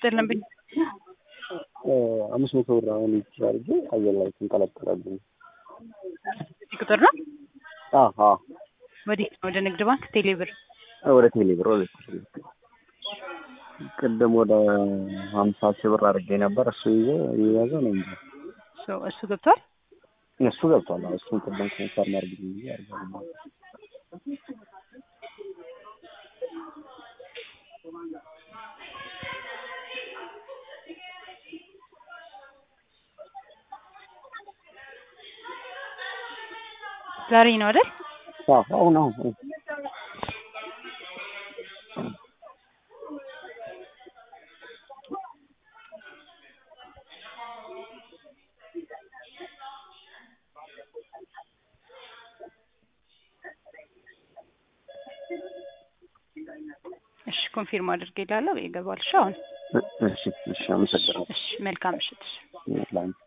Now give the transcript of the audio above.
ይስጥልን። አምስት መቶ ብር አሁን ይችላል ጊዜ አየር ላይ ትንጠለጠላብኝ። እዚህ ቁጥር ነው አሀ ወዴት ነው? ወደ ንግድ ባንክ ቴሌብር። ወደ ቴሌ ብር ወደ ቴሌ ብር ቅድም ወደ ሀምሳ ሺህ ብር አድርጌ ነበር። እሱ ይዞ የያዘ ነው እንጂ ሶ እሱ ገብቷል። እሱ ገብቷል። አዎ፣ እሱን ቅድም ኮንፈርም አድርግ ብዬ አድርጋለሁ። ዛሬ ነው አይደል? አዎ፣ አሁን አሁን አሁን እሺ ኮንፊርም አድርጌ እላለሁ። ይገባል። እሺ አሁን እሺ፣ እሺ፣ አመሰግናለሁ። እሺ መልካም ምሽት። ለአንቺ